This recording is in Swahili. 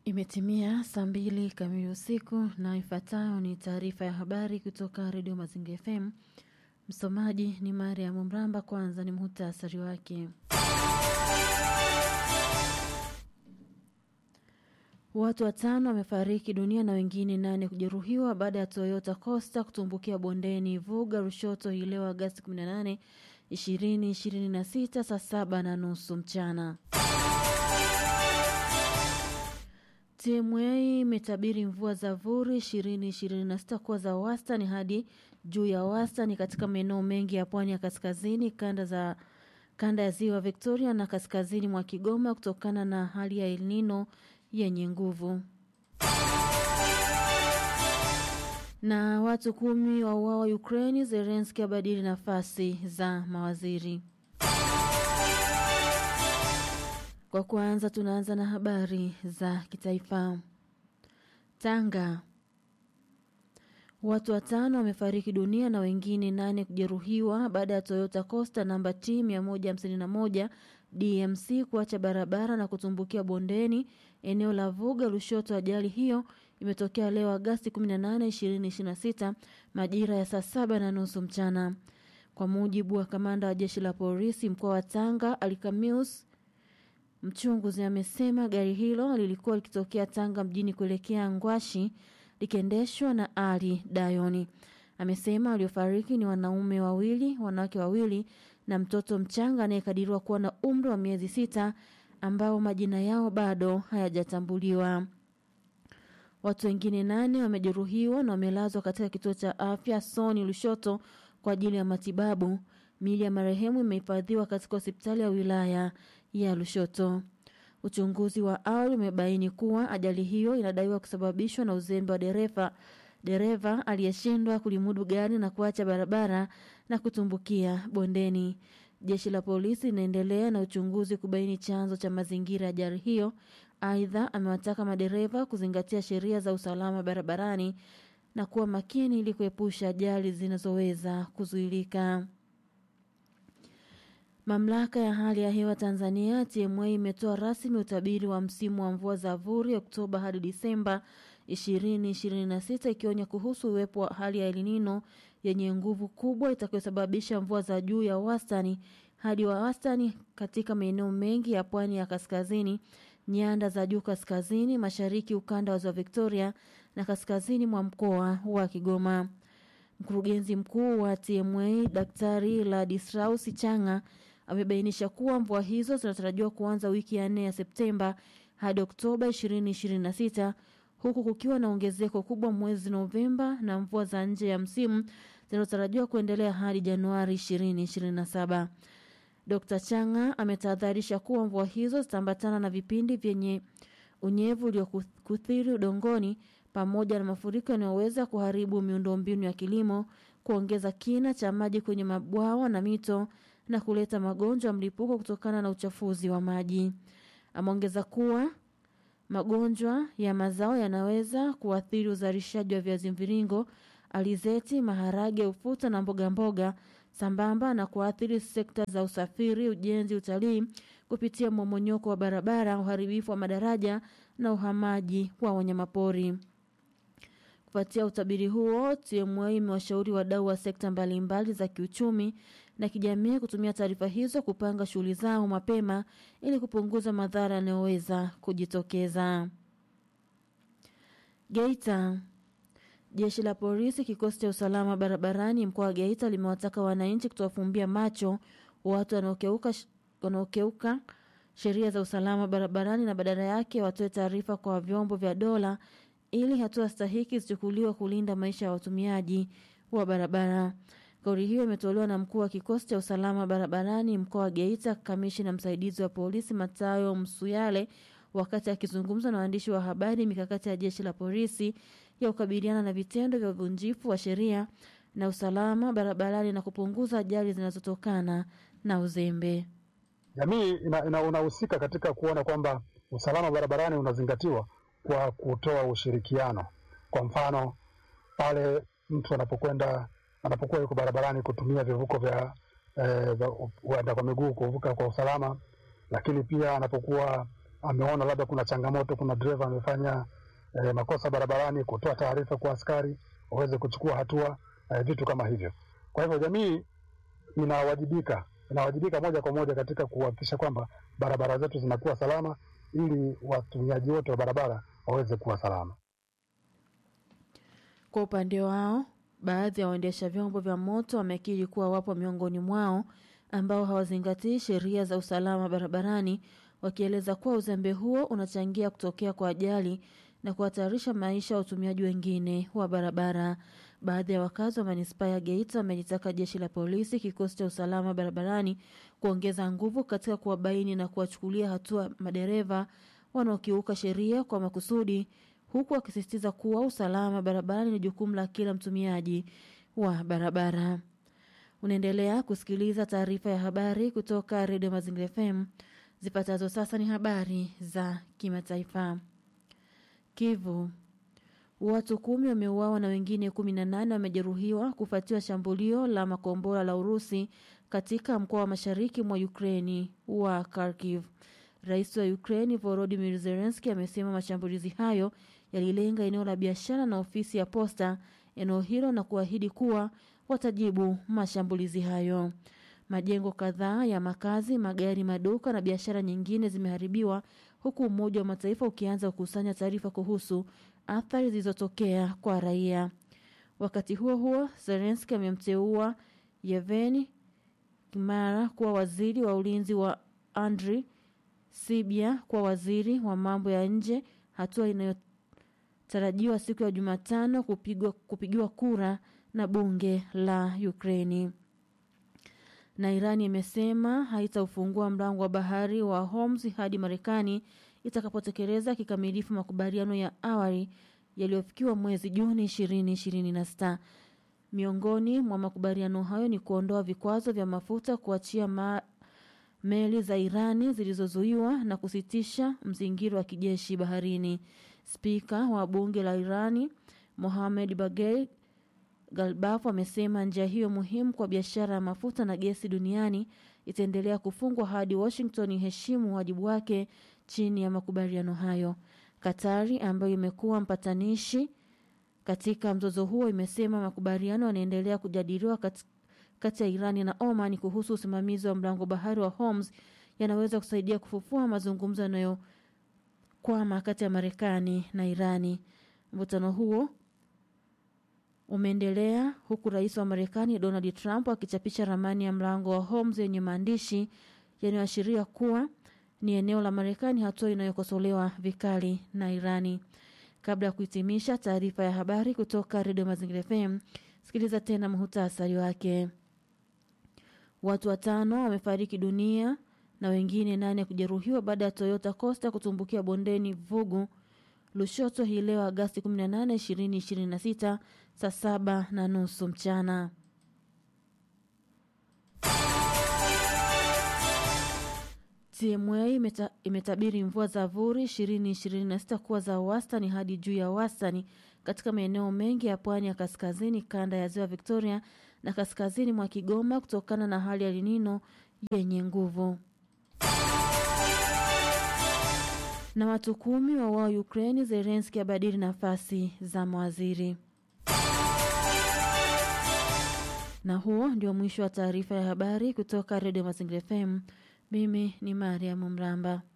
Imetimia saa mbili kamili usiku na ifuatayo ni taarifa ya habari kutoka Redio Mazingira FM. Msomaji ni Mariam Mramba. Kwanza ni muhtasari wake. Watu watano wamefariki dunia na wengine nane kujeruhiwa baada ya Toyota Coaster kutumbukia bondeni Vuga Rushoto hii leo Agasti 18, 2026 saa saba na nusu mchana. TMA imetabiri mvua za vuri 2026 kuwa za wastani hadi juu ya wastani katika maeneo mengi ya pwani ya kaskazini, kanda za kanda ya ziwa Victoria na kaskazini mwa Kigoma kutokana na hali ya El Nino yenye nguvu. Na watu kumi wauawa Ukraini, Zelensky abadili nafasi za mawaziri. Kwa kwanza tunaanza na habari za kitaifa. Tanga. Watu watano wamefariki dunia na wengine nane kujeruhiwa baada ya Toyota Coaster namba T 151 DMC kuacha barabara na kutumbukia bondeni eneo la Vuga Lushoto. Ajali hiyo imetokea leo Agasti 18, 2026 majira ya saa saba na nusu mchana. Kwa mujibu wa kamanda wa jeshi la polisi mkoa wa Tanga Alikamius Mchunguzi amesema gari hilo lilikuwa likitokea Tanga mjini kuelekea Ngwashi likiendeshwa na Ali Dayoni. Amesema waliofariki ni wanaume wawili, wanawake wawili na mtoto mchanga anayekadiriwa kuwa na umri wa miezi sita ambao majina yao bado hayajatambuliwa. Watu wengine nane wamejeruhiwa na wamelazwa katika kituo cha afya Soni Lushoto kwa ajili ya matibabu. Miili ya marehemu imehifadhiwa katika hospitali ya wilaya ya Lushoto. Uchunguzi wa awali umebaini kuwa ajali hiyo inadaiwa kusababishwa na uzembe wa dereva dereva aliyeshindwa kulimudu gari na kuacha barabara na kutumbukia bondeni. Jeshi la polisi linaendelea na uchunguzi kubaini chanzo cha mazingira ya ajali hiyo. Aidha, amewataka madereva kuzingatia sheria za usalama barabarani na kuwa makini ili kuepusha ajali zinazoweza kuzuilika. Mamlaka ya hali ya hewa Tanzania TMA imetoa rasmi utabiri wa msimu wa mvua za vuri Oktoba hadi Disemba 2026 ikionya kuhusu uwepo wa hali ya El Nino yenye nguvu kubwa itakayosababisha mvua za juu ya wastani hadi wa wastani katika maeneo mengi ya pwani ya kaskazini, nyanda za juu kaskazini, mashariki, ukanda wa ziwa Victoria na kaskazini mwa mkoa wa Kigoma. Mkurugenzi mkuu wa TMA Daktari Ladislaus Changa amebainisha kuwa mvua hizo zinatarajiwa kuanza wiki ya nne ya Septemba hadi Oktoba 2026 huku kukiwa na ongezeko kubwa mwezi Novemba na mvua za nje ya msimu zinazotarajiwa kuendelea hadi Januari 2027. Dr. Changa ametahadharisha kuwa mvua hizo zitaambatana na vipindi vyenye unyevu uliokuthiri udongoni pamoja na mafuriko yanayoweza kuharibu miundombinu ya kilimo, kuongeza kina cha maji kwenye mabwawa na mito na kuleta magonjwa ya mlipuko kutokana na uchafuzi wa maji. Ameongeza kuwa magonjwa ya mazao yanaweza kuathiri uzalishaji wa viazi mviringo, alizeti, maharage, ufuta na mboga mboga sambamba na kuathiri sekta za usafiri, ujenzi, utalii kupitia mmomonyoko wa barabara, uharibifu wa madaraja na uhamaji wa wanyamapori. Kufuatia utabiri huo, TMA imewashauri wadau wa sekta mbalimbali za kiuchumi na kijamii kutumia taarifa hizo kupanga shughuli zao mapema ili kupunguza madhara yanayoweza kujitokeza. Geita. Jeshi la polisi kikosi cha usalama barabarani mkoa wa Geita limewataka wananchi kutowafumbia macho watu wanaokeuka wanaokeuka sheria za usalama barabarani na badala yake watoe taarifa kwa vyombo vya dola ili hatua stahiki zichukuliwe kulinda maisha ya watumiaji wa barabara. Kauli hiyo imetolewa na mkuu wa kikosi cha usalama barabarani mkoa wa Geita, kamishina msaidizi wa polisi Matayo Msuyale wakati akizungumza na waandishi wa habari mikakati ya jeshi la polisi ya kukabiliana na vitendo vya uvunjifu wa sheria na usalama barabarani na kupunguza ajali zinazotokana na uzembe. Jamii unahusika ina, katika kuona kwamba usalama barabarani unazingatiwa kwa kutoa ushirikiano. Kwa mfano pale mtu anapokwenda anapokuwa yuko barabarani kutumia vivuko vya waenda eh, kwa miguu kuvuka kwa usalama, lakini pia anapokuwa ameona labda kuna changamoto, kuna dereva amefanya eh, makosa barabarani, kutoa taarifa kwa askari waweze kuchukua hatua eh, vitu kama hivyo. Kwa hivyo jamii inawajibika inawajibika moja kwa moja katika kuhakikisha kwamba barabara zetu zinakuwa salama ili watumiaji wote wa barabara waweze kuwa salama. Kwa upande wao, baadhi ya waendesha vyombo vya moto wamekiri kuwa wapo miongoni mwao ambao hawazingatii sheria za usalama barabarani, wakieleza kuwa uzembe huo unachangia kutokea kwa ajali na kuhatarisha maisha ya watumiaji wengine wa barabara. Baadhi ya wakazi wa manispaa ya Geita wamelitaka jeshi la polisi, kikosi cha usalama barabarani kuongeza nguvu katika kuwabaini na kuwachukulia hatua madereva wanaokiuka sheria kwa makusudi, huku wakisisitiza kuwa usalama barabarani ni jukumu la kila mtumiaji wa barabara. Unaendelea kusikiliza taarifa ya habari kutoka Redio Mazingira FM. Zifuatazo sasa ni habari za kimataifa. Kivu, watu kumi wameuawa na wengine kumi na nane wamejeruhiwa kufuatia shambulio la makombora la Urusi katika mkoa wa mashariki mwa Ukraini wa Kharkiv. Rais wa Ukraini Volodymyr Zelensky amesema mashambulizi hayo yalilenga eneo la biashara na ofisi ya posta eneo hilo na kuahidi kuwa watajibu mashambulizi hayo. Majengo kadhaa ya makazi, magari, maduka na biashara nyingine zimeharibiwa huku Umoja wa Mataifa ukianza kukusanya taarifa kuhusu athari zilizotokea kwa raia. Wakati huo huo, Zelensky amemteua Yevgeny Kimara kuwa waziri wa ulinzi wa Andriy Sybiha kuwa waziri wa mambo ya nje, hatua inayotarajiwa siku ya Jumatano kupigwa kupigiwa kura na bunge la Ukraini. Na Irani imesema haitaufungua mlango wa bahari wa Hormuz hadi Marekani itakapotekeleza kikamilifu makubaliano ya awali yaliyofikiwa mwezi Juni 2026. Miongoni mwa makubaliano hayo ni kuondoa vikwazo vya mafuta, kuachia ma meli za Irani zilizozuiwa na kusitisha mzingiro wa kijeshi baharini. Spika wa bunge la Irani Mohamed Bagher Galbaf amesema njia hiyo muhimu kwa biashara ya mafuta na gesi duniani itaendelea kufungwa hadi Washington iheshimu wajibu wake chini ya makubaliano hayo. Katari ambayo imekuwa mpatanishi katika mzozo huo imesema makubaliano yanaendelea kujadiliwa kati, kati ya Irani na Oman kuhusu usimamizi wa mlango bahari wa Hormuz yanaweza kusaidia kufufua mazungumzo yanayokwama kati ya Marekani na Irani. Mvutano huo umeendelea huku rais wa Marekani Donald Trump akichapisha ramani ya mlango wa Hormuz yenye maandishi yanayoashiria kuwa ni eneo la Marekani, hatua inayokosolewa vikali na Irani. Kabla ya kuhitimisha taarifa ya habari kutoka Redio Mazingira FM, sikiliza tena muhutasari wake. Watu watano wamefariki dunia na wengine nane kujeruhiwa baada ya Toyota Coaster kutumbukia bondeni Vugu Lushoto hii leo Agasti 18, 2026 saa saba na nusu mchana. TMA imeta, imetabiri mvua za vuri 2026 kuwa za wastani hadi juu ya wastani katika maeneo mengi ya pwani ya kaskazini, kanda ya ziwa Victoria na kaskazini mwa Kigoma kutokana na hali ya linino yenye nguvu. Na watu kumi wa wao Ukraini, Zelenski abadili nafasi za mawaziri. Na huo ndio mwisho wa taarifa ya habari kutoka Redio Mazingira FM. Mimi ni Mariam Mramba.